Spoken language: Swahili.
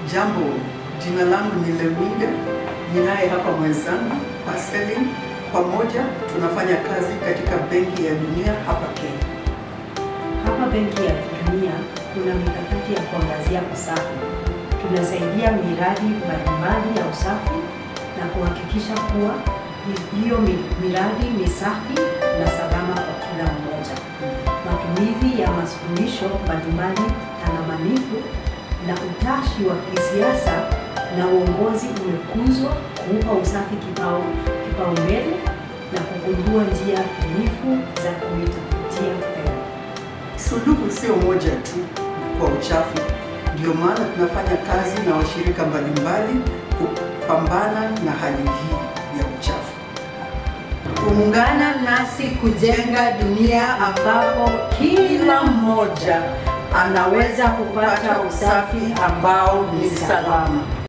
Jambo, jina langu ni Lemide, ninaye hapa mwenzangu Pascaline. Pamoja tunafanya kazi katika Benki ya Dunia hapa Kenya. Hapa Benki ya Dunia kuna mikakati ya kuangazia usafi. Tunasaidia miradi mbalimbali ya usafi na kuhakikisha kuwa hiyo mi- miradi ni safi na salama kwa kila mmoja. Matumizi ya masuluhisho mbalimbali tangamanifu na utashi wa kisiasa na uongozi umekuzwa kuupa usafi kipao kipaumbele na kugundua njia bunifu za kuitafutia fedha. Suluhu sio moja tu kwa uchafu, ndio maana tunafanya kazi na washirika mbalimbali kupambana na hali hii ya uchafu. Ungana nasi kujenga dunia ambapo kila mmoja anaweza kupata usafi ambao ni salama.